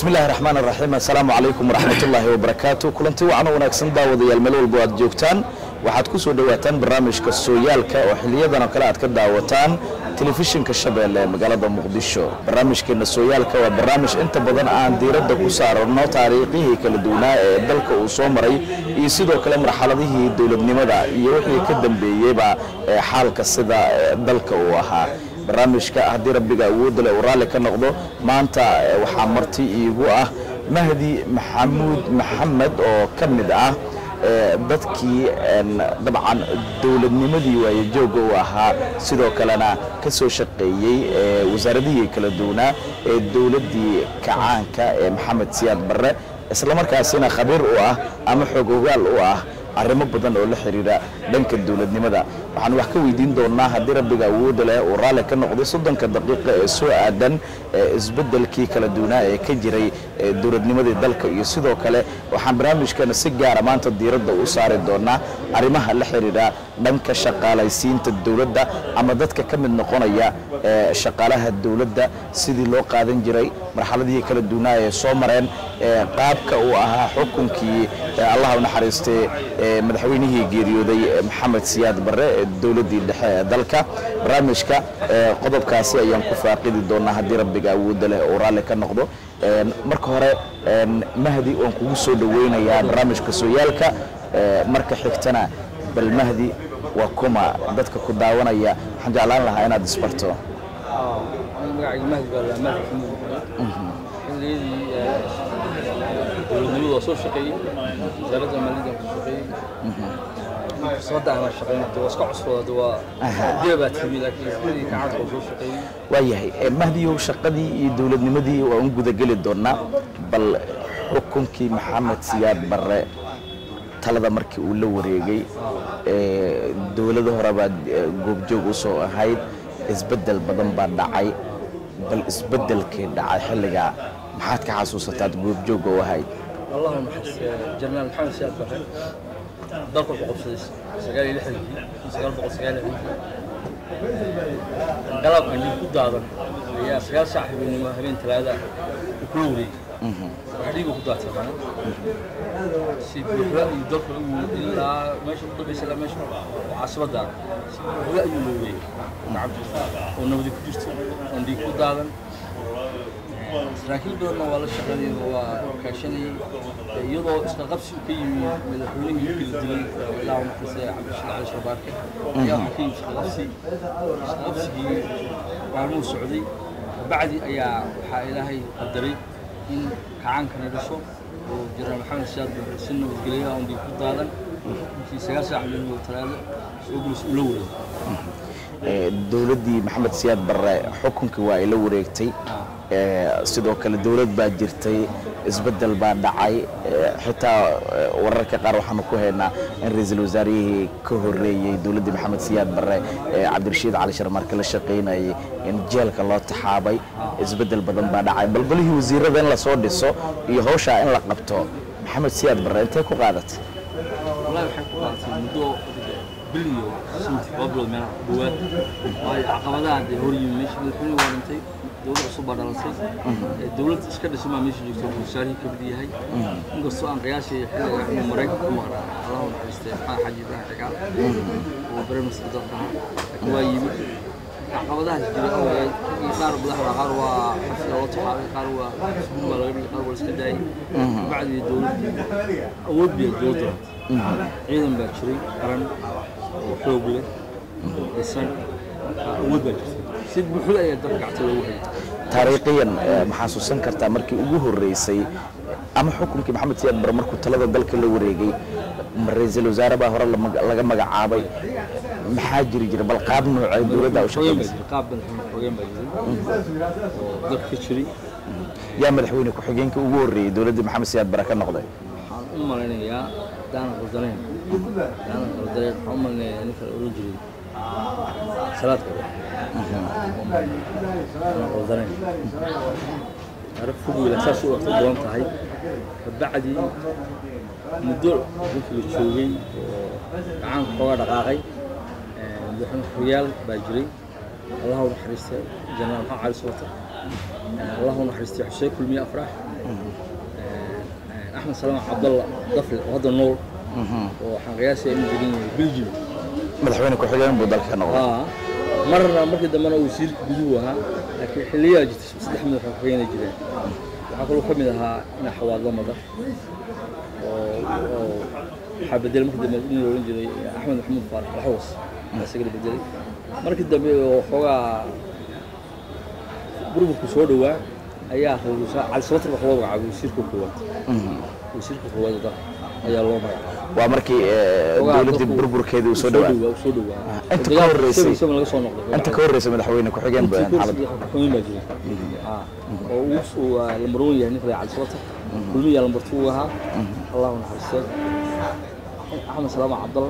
bismi illaahi raxmaan raxiim assalaamu calaykum waraxmatullaahi wabarakaatu kulanti wacan oo wanaagsan daawadayaal meel walbo aad joogtaan waxaad ku soo dhowaataan barnaamijka sooyaalka oo xiliyadan oo kale aad ka daawataan telefishinka shabeelle ee magaalada muqdisho barnaamijkeena sooyaalka waa barnaamij inta badan aan diiradda ku saarano taariikhihii kala duwanaa ee dalka uu soo maray iyo sidoo kale marxaladihii dowladnimada iyo wixii ka dambeeyeyba ee xaalka sida dalka uu ahaa barnaamijka haddii rabbiga awoodda leh uu raalli ka noqdo maanta waxaa marti iigu ah mahdi maxamuud maxamed oo ka mid ah dadkii dabcan dowladnimadii waayajooga u ahaa sidoo kalena ka soo shaqeeyey wasaaradihii kala duwanaa ee dowladdii kacaanka ee maxamed siyaad barre islamarkaasina khabiir u ah ama xoog ogaal u ah arrimo badan oo la xiriira dhanka dowladnimada waxaan wax ka weydiin doonnaa haddii rabbiga awoodda leh uu raalli ka noqday soddonka daqiiqa ee soo aadan isbeddelkii kala duwanaa ee ka jiray dowladnimadii dalka iyo sidoo kale waxaan barnaamijkana si gaara maanta diiradda u saari doonnaa arrimaha la xiriira dhanka shaqaalaysiinta dowladda ama dadka ka mid noqonaya shaqaalaha dowladda sidii loo qaadan jiray marxaladihii kala duwanaa ee soo mareen qaabka uu ahaa xukunkii allah u naxariistay madaxweynihii geeriyooday maxamed siyaad barre ee dowladdii dhexe ee dalka barnaamijka qodobkaasi ayaan ku faaqidi doonnaa haddii rabbiga awoodda leh uu raalli ka noqdo marka hore mahdi waan kugu soo dhoweynayaa barnaamijka sooyaalka marka xigtana bal mahdi waa kuma dadka ku daawanaya waxaan jeclaan lahaa inaad isbarto magacayga mahdi baa la mahdi xamuud xilliyadii dowladnimadu waa soo shaqeeyey wasaaradda maaliyadda ku shaqeeyey sabadda aan shaqeyn waa iska cusbooda waa dee baa timi laakiin xilligii kacaanka waa soo shaqeeyey waayahay mahdiyow shaqadii iyo dowladnimadii waa un gudageli doonnaa bal xukunkii maxamed siyaad barre talada markii uu la wareegay dowlado hore baad goobjoog u soo ahayd isbeddel badan baa dhacay bal isbeddelkii dhacay xilligaa maxaad ka xasuusataad goobjoogga u ahayd allahu naxariiste jenaraal maxamed siyaad barre dalka wuxuu qabsaday sagaal iyo lixdankii sagaal boqol sagaal iyo lixdankii galabkan dib ku daadan ayaa sagaal saac habeenimo habeen talaada ah uu kula wareegay wax dhiigu ku daatay si buuxda iyo dalka ilaa meesha u dambaysa ilaa meesha caasimadda si buuxda ayuu loo wareegay gacanta oo nabadi ku jirto oon dhiig ku daadan saraakiil badanna waa la shaqeynay waa kaashanayay iyadoo isla qabsi ka yimi madaxweynihii markii la dilay ilaa markaase cabdishid cali sharbaarke ayaa waxaa ka yimi isla qabsi isla qabsigii maalmuhu socday bacdi ayaa waxaa ilaahay qadaray in kacaankana dhasho oo jenaraal maxamed siyaad barre si nabadgelyo ah ondii ku daadan markii sagaal saac meel talaado soo gulis ula wareegay dowladdii maxamed siyaad barre xukunkii waa ay la wareegtay sidoo kale dowlad baa jirtay isbeddel baa dhacay xitaa wararka qaar waxaanu ku haynaa in ra-iisul wasaarihii ka horreeyey dowladdii maxamed siyaad barre cabdirashiid cali sharmarke la shaqaynayay in jeelka loo taxaabay isbeddel badan baa dhacay balbalihii wasiirada in lasoo dhiso iyo hawshaa in la qabto maxamed siyaad barre intay ku qaadatay wallahi waxay ku qaadatay muddo bil iyo santi laba bilood meelaha dhawaad waayo caqabadaha dee hor yimi meesha madaxweynuhu waa dhintay dowlad cusub baa dhalatay dowlad iska dhisay baa meesha joogta wasaarihii ka mid yahay inkastoo aan qiyaashay xilliga inuu maraykanka ku maqnaa allahu naxariistay maxaa xaji ibrahim cigaal oo baremiska dalka ahaa laakiin waa yimid caqabadahaas jira awgeed qaar madaxda qaar waa xabsiga loo taxaabay qaar waa iskuul baa laga dhigay qaar waa la iska daayay bacdii dowladdii awood bay dowladda ciidan baa jiray qaran oo xoog leh dhisan awood baa jirtay si buuxda ayaa dalka gacta loogu hayay taariikhiyan ma xasuusan kartaa markii ugu horreysay ama xukunkii maxamed siyaad bare markuu talada dalka la wareegay ra-iisul wasaare baa hore laga magacaabay maxaa jiri jira bal qaab noocee dowladda u shaqeynaysa qaab madaxweyne xogeen baa jiray oo dalka ka jiray yaa madaxweyne ku-xigeenka ugu horreeyey dowladdii maxamed siyaad bare ka noqday waxaan u malaynayaa daanan qaldanayn daanan qaldanayn waxaan u malaynayaa ninka la oran jiray salaadka daanan qaldanayn arag fog wiila saas u waqti badan tahay kabacdii muddo markii la joogay oo gacaanka xoogaa dhaqaaqay madaxweyne xoryaal baa jiray allah u naxariista jenaraal maxamed cali sootar allah u naxariistay xuseen kulmiye afrax axmed salaam cabdalla dafle oo hadda nool oo waxaan qiyaasaya inuu degan yahay belgium madaxweyne ku-xigeen buu dalka ka noqday aa marna markii dambena wasiirka guduhu ahaa laakiin xilliyaa jirta saddex madax oo xogeyna jireen waxaa kaloo ka mid ahaa ina xawaadla madar oo oo waxaa bedelay markii dambe in la odhan jiray axmed maxamuud faarax laxwas ayaa isagana bedelay markii dambe oo xoogaa burburku soo dhowaa ayaa ra-iisul wasaare cali sabatar wax loo magacaabay wasiirka koowaad wasiirka koowaad dalka ayaa loo magacaabay waa markii eh, Xogaa dowladdii dadku- burburkeedii uu soo soo dhawaa dhowaa soo dhowaa inta ka horreysay- isaga laga soo noqday inta ka horreysa madaxweyne ku-xigeen buu ahaan xaaladda xukumin baa jiray Ah, oo uu uu ah, lambar wan yahay ninka cali sabata kulmiyaa lambar two uu ahaa allahu naxariistee axmed salaama cabdalla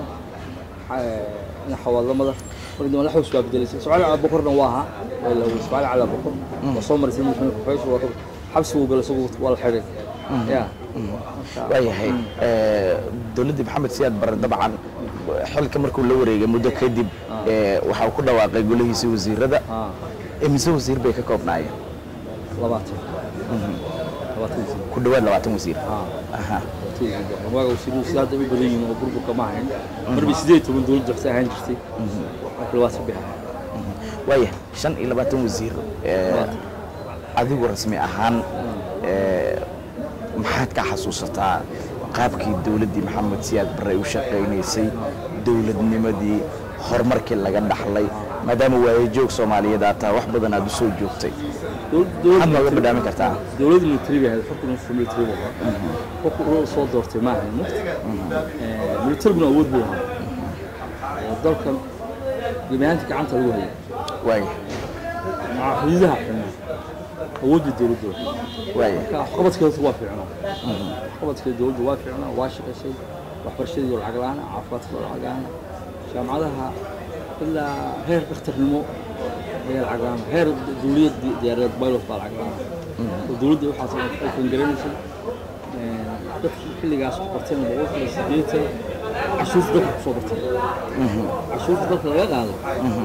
eh, ina xawaadla madar markii dambe laxws baa bedelaysay ismaaciil cali bokorna waa ahaa waa la ismaaciil cali bokor waa soo marisay madaxweyne ku-xigeenka waa ka- xabsi buu galay isagu waa la xidhay ya marka- waayahay eh, dowladdii maxamed siyaad barre dabcan xilka markuu la wareegay muddo kadib eh, waxa uu ku dhawaaqay golihiisii wasiirada ah imise wasiir bay ka koobnaayeen labaatan labaatan wasiir ku dhowaad labaatan wasiir ah aha waaga wasiiruhu sida hadda u badan yihiin oo burburka ma ahayn marba sideed iyo toban dowlad joogta ahaan jirtay marka labaatan bay ahayd waayahay shan iyo labaatan wasiir eh, adigu rasmi ahaan eh, maxaad ka xasuusataa qaabkii dowladdii maxamed siyaad barre ay u shaqaynaysay dowladnimadii horumarkii laga dhaxlay maadaama waayajoog soomaaliyeed aad tahay wax badan aad u soo joogtay maxaad nooga badhaamin kartaa dowladda military bay ahayd xukun usu military buu ahaa xukun uu soo doortay ma ahayn mugta militariguna awood buu ahaa oo dalkan gebi ahaantii gacanta lagu hayay waayahay maca xuduudaha xidhnaa awoodda dowladda wahay waayahay marka waxqabadkeedu waa fiicnaa waxqabadkeeda dowladda waa fiicnaa waa shaqaysay waxbarashadii lacag la-aan caafimaadka lacag la-aan jaamacadaha ilaa heer dhakhtarnimo ayaa lacag la-aan heer dowliyad diyaaradeed pilot baa lacag la-aan oo dowladda waxaas ay kangaraysay dadkii xilligaas wax barteen boqolkiiba siddeetan cashuurta dalka kusoo bartay cashuurta dalka laga qaaday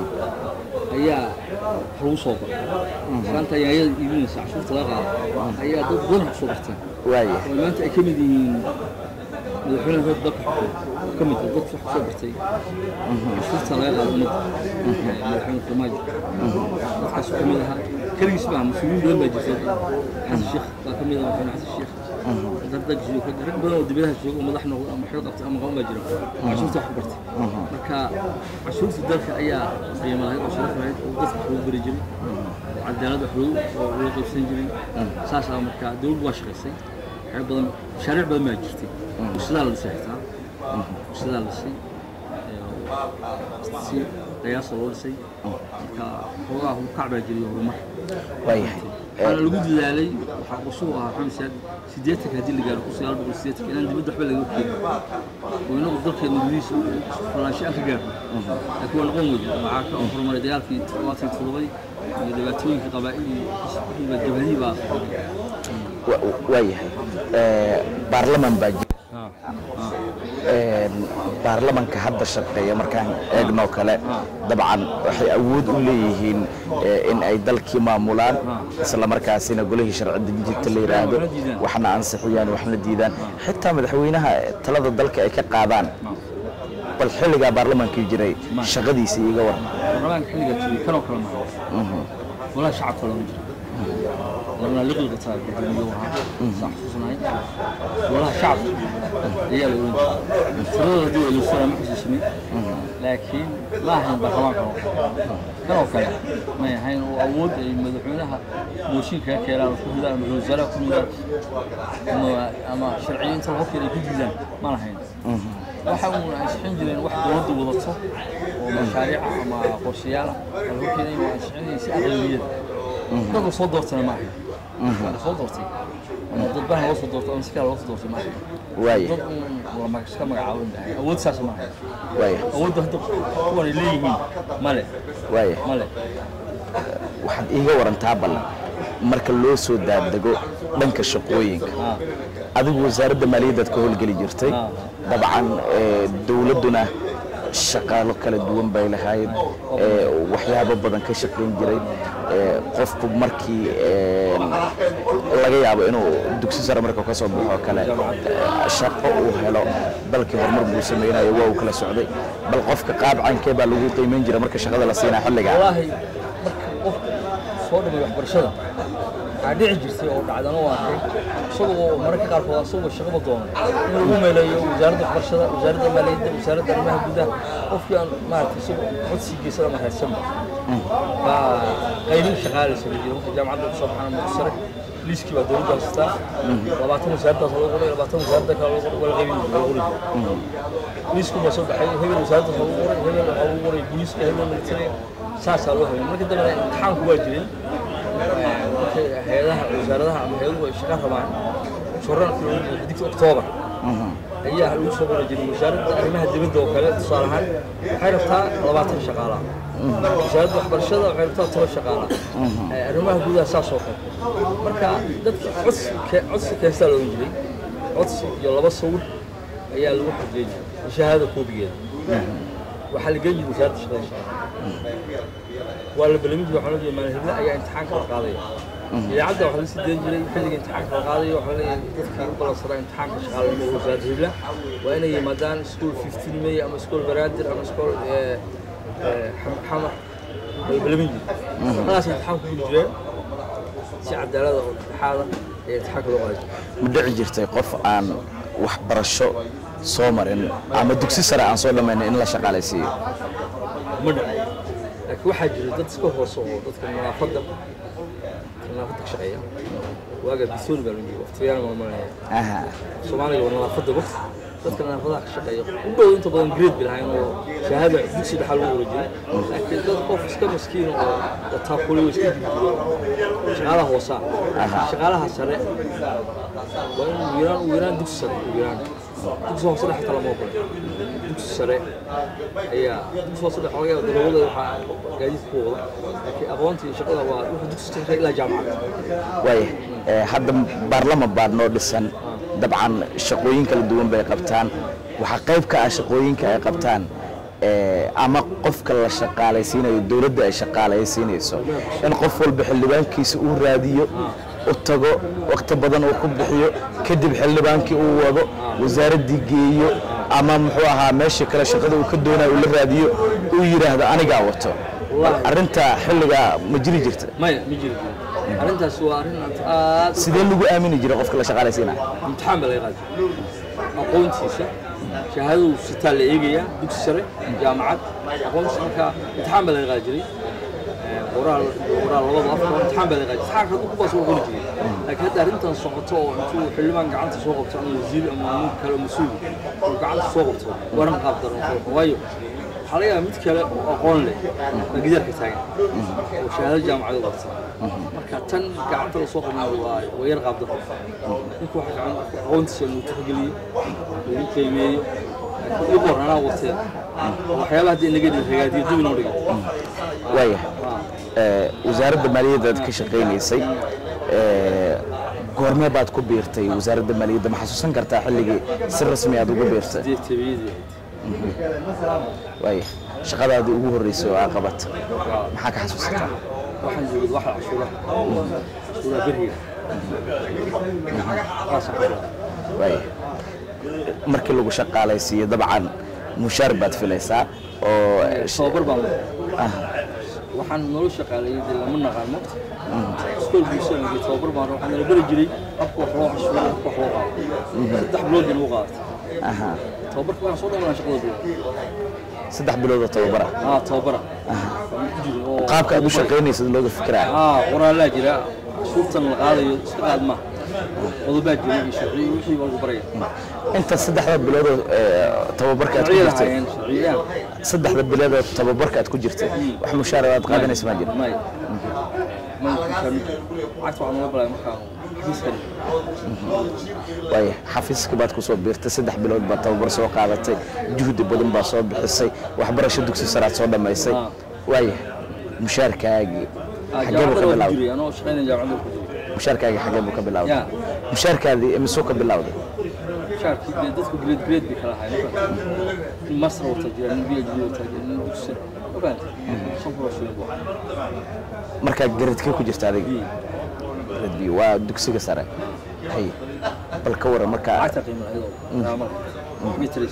ayaa wax lagu soo baray maanta ayaa ayada iibinaysa cashuurta laga qaaday ayaa dad badan wax kusoo barteen waayahay oo maanta ay ka mid yihiin madaxweynaha reer dalka xukumo ka mid ah dadka wax kusoo bartay cashuurta laga qaaday ummadda madaxweyne farmaajo dadkaas ka mid ahaa keligiis baa mas-uuliyiin badan baa jirta xasan sheekh baa ka mid ah madaxweyne xasan sheekh dardeg jooga rag badan oo dibadaha jooga oo madax noqda ama xil qabtay ama qaban baa jira oo cashuurta wax ku bartay marka cashuurta dalka ayaa qiimo lahayd oo sharaf lahayd oo dadka wax lagu bari jiray oo cadaalad wax lagu oo loo qaybsan jiray saasaa marka dowladdu waa shaqaysay waxyaabo badan mashaariic badan baa jirtay warshadaha la dhisay xitaa warshadaha la dhisay si qiyaasa loo dhisay marka xoogaa kac baa jiray horumar waayahay waxaana lagu dadaalay waxaa qusuhu ahaa maxamed siyaad siddeetanka haddii la gaaro kun sagaal boqol siddeetanka inaan dibadda waxba laga keenin oo inagu dalkeena gudihiisa falaansho aan ka gaarno laakiin waa noqon weyda waxaa ka horumaray dagaalkii todobaatan iyo toddobadii iyo dhibaatooyinka qabaa'ilii iyo jabhadihii baa wa- waayahay Eh, baarlaman baa jira Een, baarlamanka hadda shaqeeya markaan eegnoo kale dabcan waxay awood u leeyihiin eh, in ay dalkii maamulaan isla markaasina golihii sharci dejinta la yidhaahdo waxna ansixiyaan waxna diidaan xitaa madaxweynaha talada dalka ay ka qaadaan bal xilligaa baarlamankii jiray shaqadiisii iga war baarlamaanka xilligaa jiray kanoo kale maha walahi shacabka lama jiro warna liqliqataa gudoomiye ahaa saan xusuusnahay walaha shacabka ayaa la oran jiray tiradooda haddii waa ilusana ma xusuusnin laakiin ma ahayn baarlamaanka oo kanoo kale may ahayn oo awood ay madaxweynaha mooshin kaga keenaan oo ku ridaan ama ra-iisul wasaaraha ku ridaan ama- ama sharciyiinta lagu keenay ku diidaan ma lahayn waxa uun ansixin jireen wax dowladda wadato oo mashaariic ah ama qorshayaal ah oo lagu keenay waa ansixinaysa si aqlabiyad dad la soo doortana ma ahayn la soo doortay ama dad bahan loo soo doortay ama si kale loo soo doortay ma ahayn waaya dad uun la mag- iska magacaabin baa ahayn awood saas ma ahayn waaya awoodda hadda kuwan ay leeyihiin male waaya male waxaad iiga warantaa ballan marka loo soo daadego dhanka shaqooyinka Ah. adigu wasaaradda maaliyaddaad ka howlgeli jirtay Ah. dabcan eh, dowladduna shaqaalo kala duwan bay lahayd ee, waxyaabo badan ka shaqayn jiray ee, qofku markii ee, laga yaabo inuu dugsi sare marka ka soo baxo oo kale ee, shaqo uu helo dalkii horumar buu sameynayo waa uu kala socday bal qofka qaab cankee baa lagu qiimeyn jiray marka shaqada la siinaa xilligaa wallaahi marka qofka soo dhamay waxbarashada waxaa dhici jirtay oo dhacdana u arkay isagoo mararka qaarkood asagoo shaqaba doono in lagu meeleeyo wasaaradda waxbarashada wasaaradda maaliyadda wasaaradda arrimaha gudaha qofkii aan maaragtay isagoo codsi geysada ama raadsanba baa qaybin shaqaale samay jiray marka jaamacadda kusoo baxana muddo sare liiskii baa dowladda haystaa labaatan wasaaraddaas loo qoray labaatan wasaaradda kale loo qoray waa la qaybin loo qori jiray liisku baa soo baxay hebel wasaaraddaas lagu qoray hebel waxaa lagu qoray booliiska hebel militariga saasaa loo hayay marka dambe imtixaanku waa jiray markay hay-adaha wasaaradaha ama hay-aduhu ay shaqa rabaan shoraalka loogu jiray xidigta oktoobar ayaa lagu soo qori jiray wasaaradda arrimaha dibadda oo kale tusaale ahaan waxay rabtaa labaatan shaqaalaa wasaaradda waxbarashada waxay rabtaa toban shaqaalaa arrimaha gudaha saas oo kale marka dadka codsi ke- codsi keestaa looga jiray codsi iyo laba sawir ayaa lagu xojiyey jiray shahaada koobigeeda waxaa la geyn jiray wasaaradda shaqada shaqada waa la balamin jiray waxaa loo jeeda maalin hible ayaa imtixaanka la qaadaya idaacadda waxaa la sii dayn jiray xilliga imtixaanka la qaadayo waxaa leeyahay dadkii u balansadaa imtixaanka shaqaalanimo ee wasaaradda hible waa inay yimaadaan school 15 may ama school baraadir ama school eh, eh, xam- xamar waa la balamin jiray markaas imtixaanku guli jireen si cadaalada oo dhexaada ee imtixaanka loo qaaday ma dhici jirtay qof aan waxbarasho soo marin ama dugsi sare aan soo dhammaynin in la shaqaalaysiiyo ma dhaco laakiin waxaa jira dad iska hoose oo dadka nadaafadda nadaafadda ka shaqeeya waaga bisooni baa loo jeeda waqtiyaana maamulaya aha soomaaliga waa nadaafadda bas dadka nadaafadaha ka shaqeeya u dhow inta badan grade bay lahayn oo shahaada dugsi dhaxal lagu wada jiray laakiin dad qof iska maskiin oo wataakulay oo iska jirjiro shaqaalaha hoosaa shaqaalaha sare waa in ugu yaraan ugu yaraan dugsi sare ugu yaraan dugsi hoose dhex xataa lama ogola dugsi sare ayaa dugsi hoose dhex laga yaaba darawada waxaa gaadiidka ku wada laakiin aqoonta iyo shaqada waa wuxuu dugsi sare ilaa jaamacad waaya ee, hadda baarlama baa noo dhisan dabcan shaqooyin kala duwan bay qabtaan waxaa qayb ka ah shaqooyinka ay qabtaan ee, ama qofka la shaqaalaysiinayo dowladda ay shaqaalaysiinayso in qof walba xildhibaankiisa uu raadiyo u tago waqti badan uu ku bixiyo kadib xildhibaankii uu wado wasaaraddii geeyo ama muxuu ahaa meeshii kale shaqada uu ka doonayo uu la raadiyo uu yidhaahdo anigaa wato arrinta xilligaa ma jiri jirta maya ma jiri arrintaas waa arrin aad u sidee lagu aamini jiray qofka la shaqaalaysiinaya imtixaan baa laga qaadi aqoontiisa shahaadadu sitaa la eegayaa dugsi sare jaamacad aqoontiisa markaa imtixaan baa laga qaadi jiray Eh, qoraal qoraal labada afar imtixaan baa laga qaadi jiray imtixaanka dadku baa soo qori jiray laakiin hadda arrintan socoto oo intuu xildhibaan gacanta soo qabto ama wasiir ama nin kale oo mas-uul uu gacanta soo qabto waa arrin qaab daran oo kale. waayo waxaa laga yaabaa mid kale oo aqoon leh baa gidaarka taagan oo shahaado jaamacada qabta marka tan gacanta la soo qabnayo waa waa yar qaab daran ninku waxa gacan aqoontiisa lagu tixgeliyo lagu qiimeeyo laakiin ii qoran anaa watee waxyaabaha hadda inaga dhig ragaadiyo dib inoo dhigay waaya ee, wasaaradda maaliyadda aad ka shaqaynaysay ee, goormee baad ku biirtay wasaaradda maaliyadda ma xasuusan kartaa xilligii si rasmi aad ugu biirtay sidee tabiyadii waaya shaqadaadii ugu horreysay oo aa qabat maxaa ka xasuusataa waxaan joogay waxa cashuuraha cashuuraha beriga waxaasaan cashuuraha waaya markii lagu shaqaalaysiiyo dabcan mushaar baad filaysaa oo tababar baan waxaan nolol shaqaaleeyay dee lama naqaan maqta iskool bulshada iyo tababar baan waxaan nala bari jiray habka wax loo cashuuro habka wax loo qaado saddex bilood bay nagu qaadatay aha tababarka waan soo dhamaan shaqada bilood saddex bilood oo tababara aa tababara waan ku jiray oo qaabka aad u shaqaynaysad looga fikiraya aa qoraalaa jira cashuurtan la qaadayo iska qaad ma qodobaa jira iyo sharciyo wixii baa lagu baraya inta saddexda bilood oo ee, tababarka aad ku sharciya jirtay lahaayeen sharciyaan saddexda bilood oo tababarka aad ku jirtay wax mushaar aad qaadanaysa ma jira may may lacagta waxaa naga balaya markaan xafiiskan waaya xafiiska baad ku soo biirtay saddex bilood baad tababar soo qaadatay juhdi badan baad soo bixisay waxbarasho dugsi saraad soo dhammaysay Ah. waaya mushaarkaagii xagee buu ka jaamacada waa ku bilawday jiray anoo shaqaynaya jaamacada ku jiray mushaarkaagii xagee buu ka bilawday Ya. mushaarkaadii imisuu ka bilawday mushaarkii dee dadku grade grade bay kala ahaayeen nin master wata jira nin phd wata jira nin dugsi ogaanta shan kun oo shilin buu ahaa markaa garadkee ku jirta adiga grade B waa dugsiga sare hay bal ka waran markaa lacagta qiimo lahayd oo raamada metris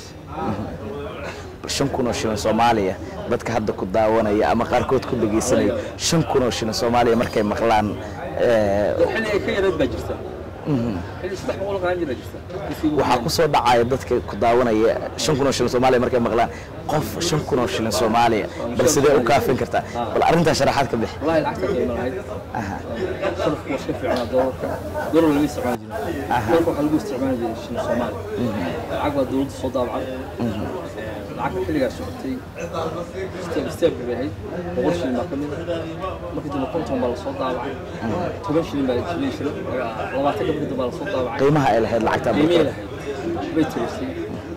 shan kun oo shilin soomaaliya dadka hadda ku daawanaya ama qaarkood ku dhegaysanaya shan kun oo shilin soomaaliya markay maqlaan eh, xilli ay ka yarayd baa jirta xilli saddex boqol qaan jira jirta waxaa ku soo dhacaya dadka ku daawanaya shan kun oo shilin soomaaliya markay maqlaan qof shan kun oo shilin soomaaliya bal sidee u kaafin kartaa bal arrintaa sharaxaad ka bix والله lacagta qiimo lahayd Aha. sarafku waa iska fiicnaa doolarka doolar lama isticmaali jirin doolarka waxaa lagu isticmaali jiray shilin soomaali lacag baa dowladda soo daabacay lacagta xilligaa socotay step step bay ahayd boqol shilin baa ka mid ah markii dambe konton baa lasoo daabacay toban shilin baa shilin shilin labaatan ka markii dambe baa lasoo daabacay qiimaha ay lahayd lacagtaa qiimihii markaa lahayd bay tirisay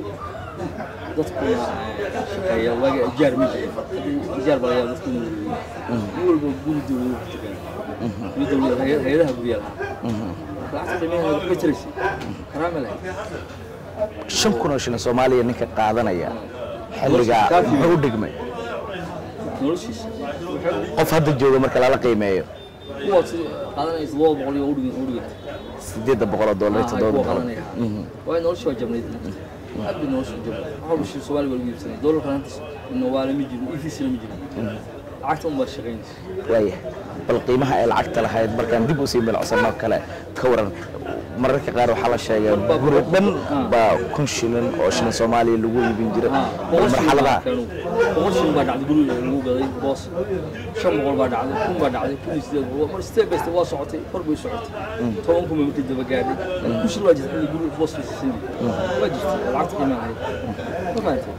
dadkuna shaqeeya waaga ijaar ma jirin hadda ijaar baa laga yaaba dadku inuu leeyahay nin walba guri dowladu ku tukan guri dowlada hay- hay-adaha gurya lahaa lacagta qiimaheeda bay tirisay karaama lahayd shan kun oo shilin soomaaliya ninka qaadanaya xilligaa muxuu u dhigmay noloshiisa waxay qof hadda jooga marka lala qiimeeyo kuwaad si qaadanaysa laba boqol iyo udhigin udhiganta sideedda boqol oo doolar iyo toddoba boqol waayo nolosha waa jabnayd aad bay nolosha u jabnayd waxa walba shil soomaali baa lagu iibsanay doolarkan hantas nawaale ma jirin efisina ma jirin lacagta un baa shaqaynaysa waaya bal qiimaha ay lacagta lahayd markaan dib usii milcsanoo kale ka waran mararka qaar waxaa la sheegay guri dhan baa kun shilin oo shilin soomaaliya lagu iibin jiray bal boqol shilin baa marxaladaha keenu boqol shilin baa dhacday guriga lagu gaday boos shan boqol baa dhacday kun baa dhacday kun iyo sideed boqol mar step by step waa socotay kor bay socotay toban kun bay markii daba gaadhay kun shilin waa jirtay in guriga boos fiisisay waa jirtay oo lacagta qiimaa lahayd ma fahantay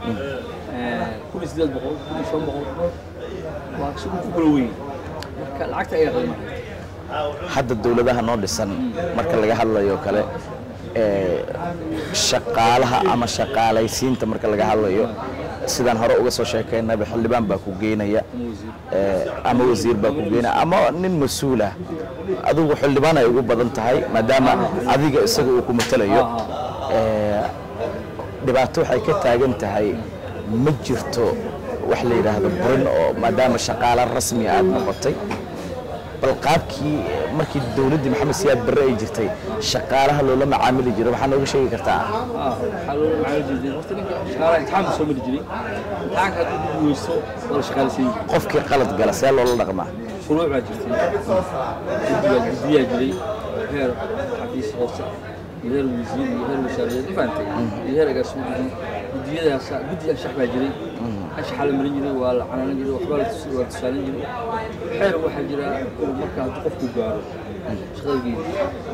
kun iyo sideed boqol kun iyo shan boqol waa sugu ku kala weyn marka lacagta ayaa qiimaa lahayd hadda dowladaha noo dhisan marka laga hadlayo kale ee, shaqaalaha ama shaqaalaysiinta marka laga hadlayo sidaan hore uga soo sheekaynaba xildhibaan baa ku geynaya ama wasiir ee, ama wasiir baa ku geynaya ama nin mas-uul ah adigu xildhibaan ay ugu badan tahay maadaama adiga isaga uu ku matalayo ee, dhibaato waxay ka taagan tahay ma jirto wax la yidhaahdo burin oo maadaama shaqaale rasmi aad noqotay bal qaabkii markii dowladdii maxamed siyaad barre ay jirtay shaqaalaha loola macaamili jiray waxaa nooga sheegi kartaa ah waxaa loo macaamil jiray horta ninka shaqaalaha imtixaan buu soo mari jiray imtixaanka hadduu ku guuleysto waa la shaqaalaysiin jiray qofkii qalad gala see loola dhaqmaa shuruuc baa jirtay guddigaa guddiyaa jiray heer xafiis hoose iyo heer wasiir iyo heer wasaaradeed ma fahantay iyo heer agaasimo guddiyadaas guddi anshax baa jiray anshaxaa la marin jiray waa la canaanan jiray waxbaa la tus- waa la tusaalin jiray xeer waxaa jira uu marka hadduu qofku gaaro shaqada geedi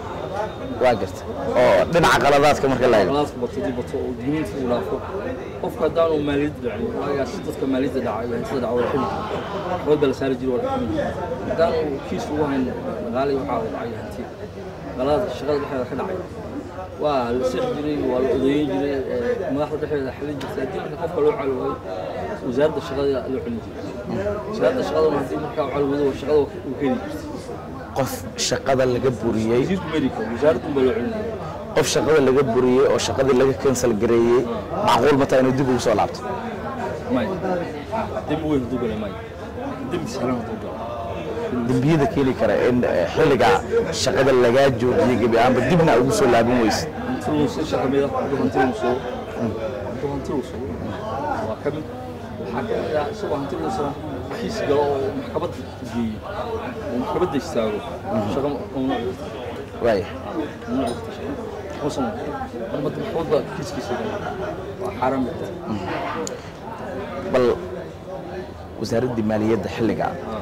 waa jirta oo dhinaca qaladaadka marka la eego qalaadku bato dib bato oo digniinta uu dhaafo qofka haddaanu maaliyadda dhacin waagaas dadka maaliyadda dhaca iyo hantida dhaca waa xili xood baa la saari jiray waa la xumi jiray haddaanu kiis ugu hayn dhaqaale iyo waxaa dhacay hanti qalaad shaqada dhexdeeda ka dhacay waa la sixi jiray waa la odeeyin jiray ee, madaxda dhexdeeda xalin jirtay haddii marka qofka loo calo waayo wasaaradda shaqada loo celin jiray wasaaradda shaqaduna haddii markaa u calo wado shaqada uu heli jirtay qof shaqada laga buriyey wasiirku medica wasaaraddu baa loo celin jiray qof shaqada laga buriyey oo shaqadii laga cancel gareeyey macquul ma tahay inuu dib ugu soo laabto maya dembi weyn hadduu galay maya dembi sahlan hadduu galo dembiyada keeni kara in eh, xilliga shaqada lagaa joojiyey gebi ahaanba dibna ugu soo laaban weysid hanti luusa kamid ah hadduu hanti luuso hadduu hanti luuso waa ka mid waxaa ka mid ah isagoo hanti luusana kiis galo oo maxkamad geeyo oo maxkamadda istaago shaqo mamnuuc waaya mamnuuc jirta shaqo xusan mar madda maxkamad baa kiiskiisa gala waa xaaraan bay jirta bal wasaaraddii maaliyadda xilliga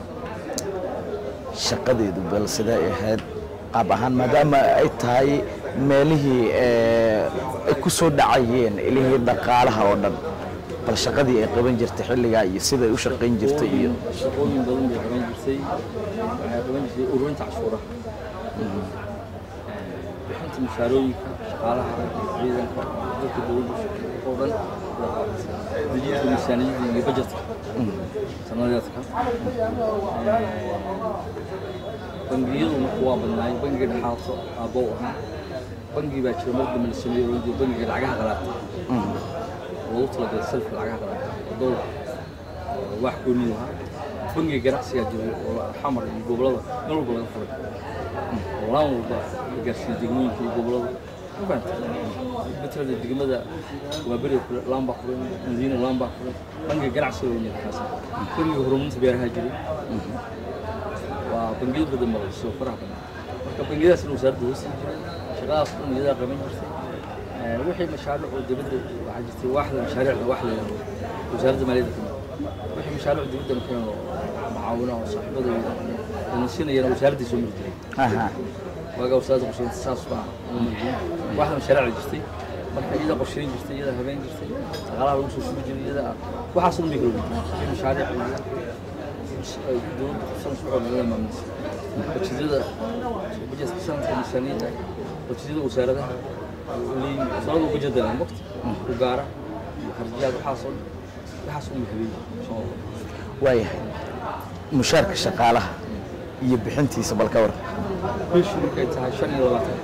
shaqadeedu bal sidee ay ahayd qaab ahaan maadaama ay tahay meelihii eh, ay ku soo dhacayeen ilihii dhaqaalaha oo dhan bal shaqadii ay qaban jirtay xilligaa iyo siday u shaqayn jirtay iyo shaqooyin badan bay qaban jirtay waxay qaban jirtay ururinta cashuuraha bixinta mushaarooyinka shaqaalaha ciidanka dadka dowladda shaqeeya oo dhan waa qabatay dejinta miisaaniyadda iyo bajetka sanadeedka bangiyadu marka waa badnaay bangiga dhexaato aabbow ahaa bangi baa jira mar dambe la sameeyey oo bangiga lacagaha qalaata loogu talagalay salfka lacagaha qalaata oo dowlar oo wax gooniyu ahaa bangiga ganacsigaa jiray oo xamar iyo gobollada meel walba laga furay oo laan walba la gaarsiiyey degmooyinka iyo gobollada mafahamta matalada degmada waa beriga kule laan baa furan madiina laan baa furan bangiga ganacsiga weyn kaas bangiga horumarinta beeraha jiray waa bangiyo badan baa soo faraha badan marka bangiyadaasna wasaaradda hoosii jiray shaqadaas dhan iyadaa qaban jirtay Ee, wixii mashaariic oo dibadda waxaa jirtay waaxda mashaariicda wax la yidhahdo wasaaradda maaliyadda ka mid wixii mashaariic dibadda keeno macaawina oo saaxiibada nasiinayana wasaaraddii soo mari jiray aha waagaa wasaaradda qorsheynta saas baa loo marjiyey waaxda mashaariicda jirtay marka iyada qorsheyn jirtay iyada habeen jirtay shaqaalaha lagu soo shubi jiray iyada waxaas dhan bay kala wadaagtay wixii mashaariic ay dowladda qabsan socod laga maamulisay bajetyada bajetka sanadka miisaaniyadda bajetyada wasaaradaha leeyihiin wasaaradda bajeda leh waqti u gaara iyo harjiyaad waxaasoo waxaas un habeeyey soo waayahay mushaarka shaqaalaha iyo bixintiisa bal ka waran bishii markay tahay shan iyo labaatan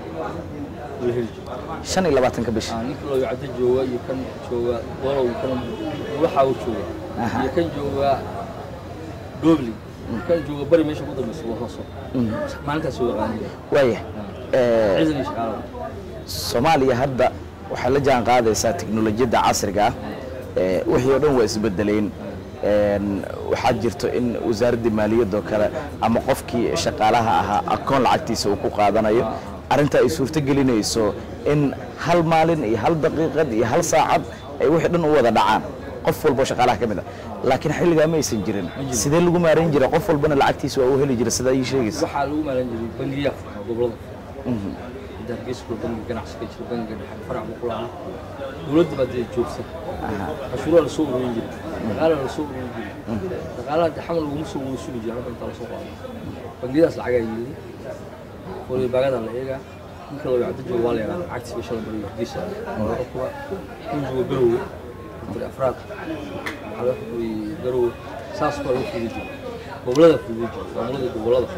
la heli jiro shan iyo labaatanka bishi Ah, ninka loo caddo jooga iyo kan jooga dolow kan waxa uu jooga Aha. iyo kan jooga gobli kan jooga bari meesha ku dambeysa waa hoso maalintaas soo yaqaaniya waayahay ee, ciidan iyo shaqaalaha soomaaliya hadda waxay la jaan qaadaysaa tiknolojiyadda casriga ah ee, wixii oo dhan waa isbedeleen Een, waxaa jirto in wasaaraddii maaliyadda oo kale ama qofkii shaqaalaha ahaa akoon lacagtiisa uu ku qaadanayo arrinta ay suurto gelinayso in hal maalin iyo hal daqiiqad iyo hal saacad ay wixii dhan u wada dhacaan qof walba oo shaqaalaha ka mid ah laakiin xilligaa ma aysan jirin sidee lagu maaran jiray qof walbana lacagtiisa waa u heli jiray sidaa ii sheegaysa waxaa lagu maalan jiray bangiya furxa gobolada inta hargeysa kula bangiga ganacsiga jira bangiga dhexe farac buu ku lahaa dowladda baa dee joogta cashuuraha lasoo ururin jiray dhaqaalaha lasoo ururin jiray dhaqaalaha dee xamal laguma soo wada sugi jira halka intaa lasoo qaado bangiyadaas lacagaa yeeli waliba baagadaa la eegaa ninka loo yacdo jooga waa la yaqaan lacagtiisa shala bariyo hargeysa waa laga kuba in jooga garowe kutiri afraad waxaa laga xukumay garowe saas baa lagu fuudi jiray gobolada fuudi jiray maamulada gobolada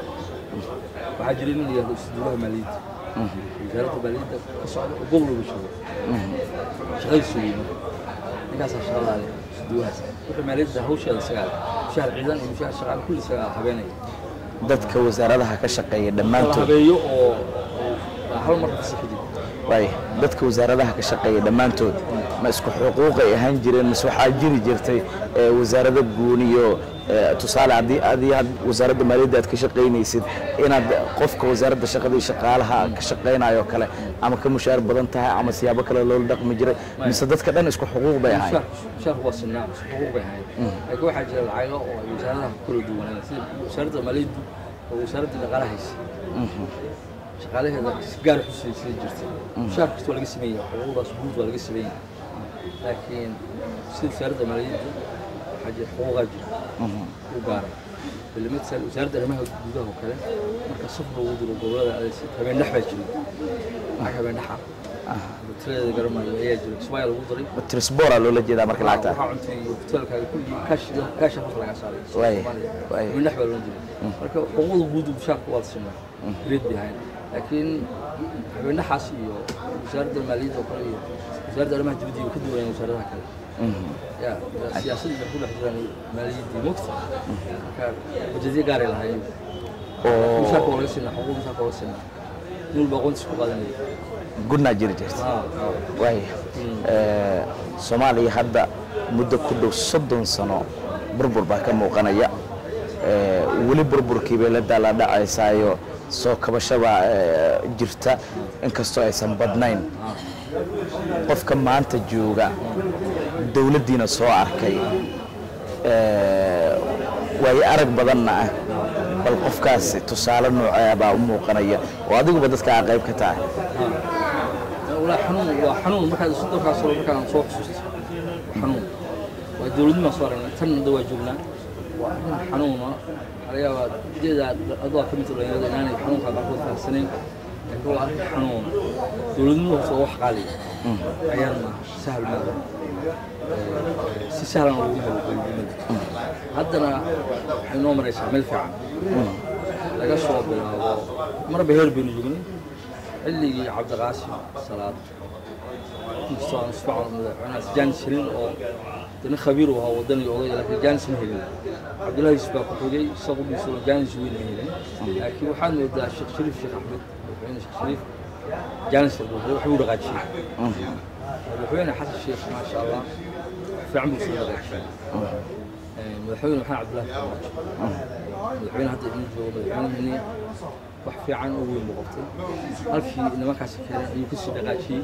waxaa jira nin la yihahdo isduulaha maaliyadda wasaaradda maaliyadda ka socda oo gobol uga jooga shaqadiisu wey marka ninkaasaa shaqadaa leh isduulahaas wuxuu maaliyadda hawsheeda isagaa leh mushaar ciidan iyo mushaar shaqaale kulli isagaa habeenaya dadka wasaaradaha ka shaqeeya kala dhammaantood habeeyo oo oo hal mar fasixi jira waaya dadka wasaaradaha ka shaqeeya dhammaantood ma isku xuquuqay ahaan jireen mise waxaa jiri jirtay ee, wasaarado guuniyo ee, tusaale haddii adii had wasaaradda maaliyadda aad ka shaqaynaysid inaad qofka wasaaradda shaqada iyo shaqaalaha ka shaqaynayo kale ama ka mushaar badan tahay ama siyaabo kale loola dhaqmi jiray mise dadka dhan isku xuquuq bay ahayd mushaar mushaarku waa sinaa xuquuq bay ahayd laakiin waxaa jira lacago oo ay wasaaradaha ku kala duwanayeen sida wasaaradda maaliyaddu oo wasaaradda dhaqaalaha haysa shaqaalaheeda si gaar xusay sida jirtay mushaar kasta waa laga sameeyaa xuquuqdaas guud waa laga sameeyaa laakiin sida wasaaradda maaliyadda waxaa jira xuquuqaa jira u gaara bilimid wasaaradda arrimaha gudaha oo kale marka safar lagu diro gobolada adeegsi habeen dhex baa jira lacag habeen dhexa tiladeeda garamayo ayaa jira kismaayaa lagu diray trisbora loola jeedaa marka lacagta waxaa cuntay hotelkaaga kulli kaash kaasha farta laga saaray Waaye, waaye. mindhax baa loo jiray marka xuquuqda guud mushaarka waa sinaa greed bay ahayn laakiin habeenaxaas iyo wasaaradda maaliyadda oo kale iyo wasaaradda arrimaha dibadda iyo ka duwanayaan wasaaradaha kale ya siyaasadda waxay ku dhex jiraan maaliyaddii mogta marka bajedyo gaaray lahaayeen oo mushaarka waa laga sinaa xuquuq mushaarka waa laga sinaa nin walba aqoontiisa ku qaadanaya gudnaa jiri jirta Ah, ah. waaya Ee, soomaaliya hadda muddo ku dhow soddon sano burbur baa ka muuqanaya Ee, weli burburkii bay la daaladhacaysaayo soo kabashada ee, jirta inkastoo aysan badnayn qofka maanta jooga dowladdiina soo arkay ee, waayo arag badanna ah bal qofkaasi tusaale noocee baa u muuqanaya oo adiguba dadka aa qayb ka tahay والله حنون وحنون مركز صدق كاسر مركز صوت سوست حنون ودولدنا صار تن دوا جبنا وأنا حنون عليها جدا أضاء كم تقول يعني أنا حنون كذا أقول ثلاث سنين هو حنون دولدنا صوح قالي أيام سهل ما si sahlan oo lagu helo dowladnimada haddana waxay noo maraysaa meel fiican laga soo bilaabo marba heer baynu joognay xilligii cabdiqaasim salaad inkastoo aan isku caalamada madaxweynahaas jaanis helin oo dana khabiir u ahaa wadani oday laakiin jaanis ma helin cabdullahi yusuf baa ku xigay isagu dhiisoo jaanis weyn ma helin laakiin waxaad moodaa sheekh shariif sheekh axmed madaxweyne sheekh shariif jaanis helbuu wax buu dhaqaajiyey madaxweyne xasan sheekh maasha allah fiican buu soo dhaqaajiyey madaxweyne maxamed cabdullahi farmaajo madaxweyne hadda idin joogo madaxweynehani wax fiican oo weyn buu qabtay halkii nimankaasi keenay ayuu kasii dhaqaajiyey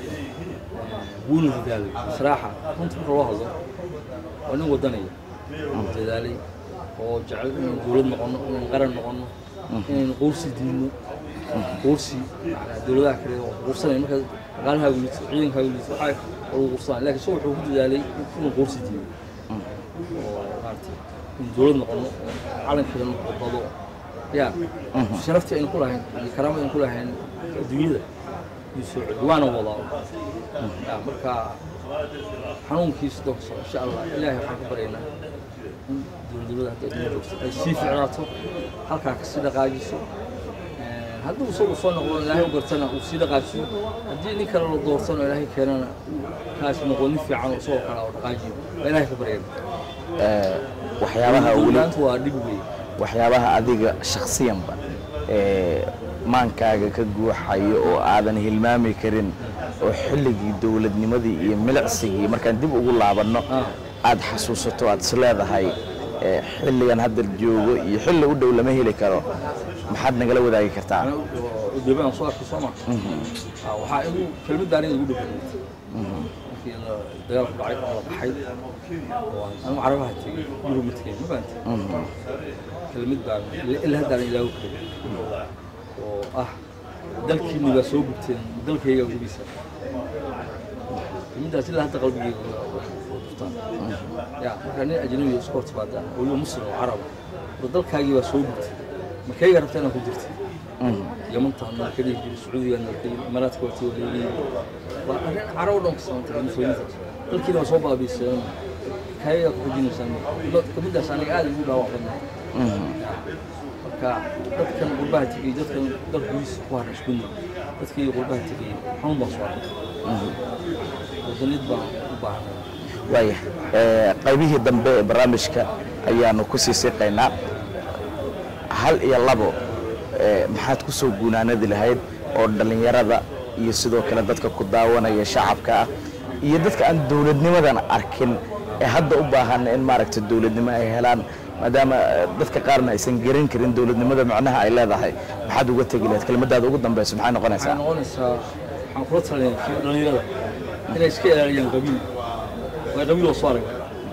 wuuna dadaalay saraaxa runta marka loo hadlo waa nin wadanaya dadaalay oo jecel inaynu dowlad noqono inaynu qaran noqono inaynu quursi diidno quursi macnaa dowladaha kale oo quursanaya marka dhaqaalahaagu liito ciidankaagu liito waxaa lagu quursanaya laakiin so wuxuu ku dadaalay inuu quursi diido oo maaragtay in dowlad noqono calankeedana bado ya sharaftii aynu ku lahayn iyo karaamada aynu ku lahayn adduunyada iyo soo celi waana wadaa ya marka xanuunkiisa doonso insha allah ilaahay waxaan ka baryaynaa in dowladnimada hadda adduunya joogto ay sii ficnaato halkaa kasii dhaqaajiso hadduu isagu soo noqdo ilaahay u gartana uu sii dhaqaajiyo haddii nin kale la doortano ilaahay keenana kaas noqo nin fiican oo isagoo kale oo dhaqaajiyo waa ilaahay ka baryayna waxyaabaha weli dowlaanta waa dhib weyn waxyaabaha adiga shakhsiyanba ee maankaaga ka guuxayo oo aadan hilmaami karin oo xilligii dowladnimadii iyo milicsigii markaan dib ugu laabanno aad xasuusato aad is leedahay ee xilligan hadda joogo iyo xilli u dhow lama heli karo maxaad nagala wadaagi kartaa udabaan soo arkay soo ma waxaa igu kelmadaan igu dhegeyntay markii la- dagaalku dhacay oo la baxay oo anigu carabaha tegey yurub ma tegey ma fahamtay kelmad baan ilaa haddaan ilaahu karin oo ah dalkiinni baa soo gubteen dalkayga gubiisa kelmaddaas ilaa hadda qalbigeyga gubtaan ya markaa nin ajnabi oo iska hortimaada oo weliba muslim oo carab oo dalkaagii baa soo gubtay makayga rabta inaan ku jirtay yamantaan nala ka dhihi jiray sacuudiga nala ka yiri imaaraadka waa tii waleegayay waa arrin carab dhan ka samantay muslimiintaas dalkiina waa soo baabiiseen kayaga ku xujinaysaan kamiddaas aniga aad igu dhaawac badnay marka dadkan qurbaha tegey dadkan dalkiisa ku haray isku mid dadkii qurbaha tegey xanuun baan soo arkay wadanid baan u baahanay waaya ee, qaybihii dambe ee barnaamijka ayaanu ku sii siqaynaa hal iyo labo ee, maxaad ku soo guunaanadi lahayd oo dhallinyarada iyo sidoo kale dadka ku daawanaya shacabka ah iyo dadka aan dowladnimadan arkin ee hadda u baahan in maaragta dowladnimo ay helaan maadaama eh, dadka qaarna aysan garan karin dowladnimada macnaha ay leedahay maxaad uga tegi lahayd kelmadaada ugu dambeyso maxay waxay noqonaysaa noqonaysaa waxaan kula talinayaa kii dhallinyarada inay iska ilaaliyaan qabiil waa qabiil oo soo aragna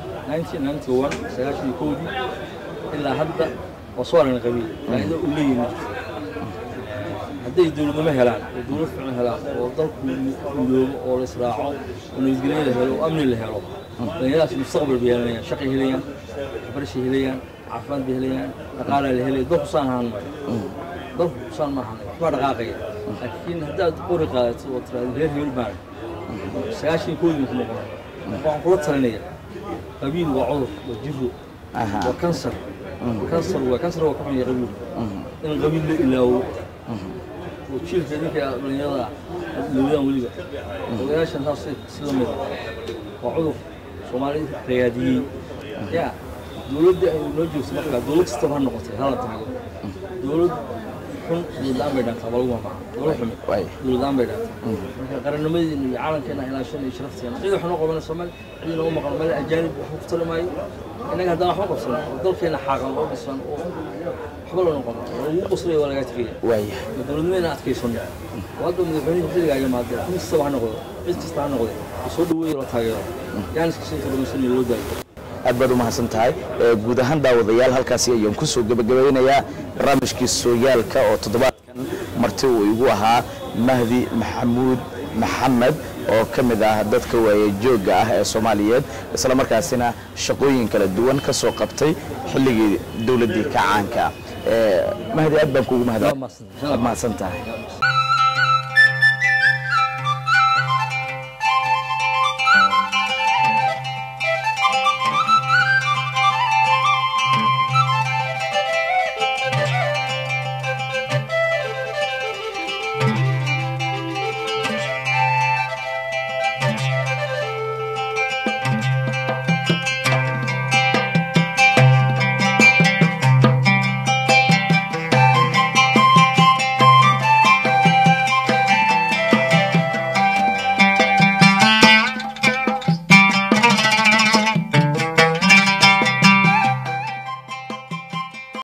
1991 sagaashan iyo kowdii ilaa hadda waa soo aragna qabiil faa'iido uu leeyahay ma jirto hadday dowladnimo helaan oo dowlad fiican helaan oo dalku midoobo oo la israaco oo nabadgelyo la helo oo amni la helo dhallinyaradaas mustaqbal bay helanayaan shaqay helayaan waxbarashay helayaan caafimaad bay helayaan dhaqaalaa la helaya dalku saan ahaan maayo dalku saan ma ahan waxbaa dhaqaaqaya laakiin haddaad qori qaadato oo tiraahdo reer hebel baan sagaashan koodii ku noqon waxaan kula talinaya qabiil waa cudur waa jiro Aha. waa kansar kansar waa kansar waa ka xun yahay qabiil in qabiil la ilaawo oo jiilka ninka dhalinyarada lowdaan weliba odayaashan saas si la mid ah waa cudur soomaali ragaadiyey ya dowladda ay noo joogto markaa dowlad kastaba ha noqotay hala tago dowlad xun dowladaan bay dhaantaa waa lagu mamaaca dowlad xumi Waay. dowladaan bay dhaantaa marka qarannimadeena iyo calankeena ilaashan iyo sharafteena cid wax noo qabanayso male cid noogu maqan male ajaanib waxba ku tali maayo innaga haddaan waxba qabsan oo dalkeena xaaqan oo dhisan oo waxba la noqon oo lagu qoslaya waa lagaa tegaya waaya dowladnimada adkaysano oo hadda madaxweynuhu xilligaaga maadee kun kastaba ha noqdo cid kasta ha noqde oo soo dhaweeyo la taageero yaaniska sinta dhamaysanayo loo daayo aad baad u mahadsan tahay Ee, guud ahaan daawadayaal halkaasi ayaan ku soo gebagabeynayaa barnaamijkii sooyaalka oo toddobaadkan marti uu igu ahaa mahdi maxamuud maxamed oo ka mid ah dadka waaye joogga ah ee soomaaliyeed isla markaasina shaqooyin kala duwan ka soo qabtay xilligii dowladdii kacaanka Ee, mahdi aad baan kuugu mahad Waa mahadsan. mahadsan tahay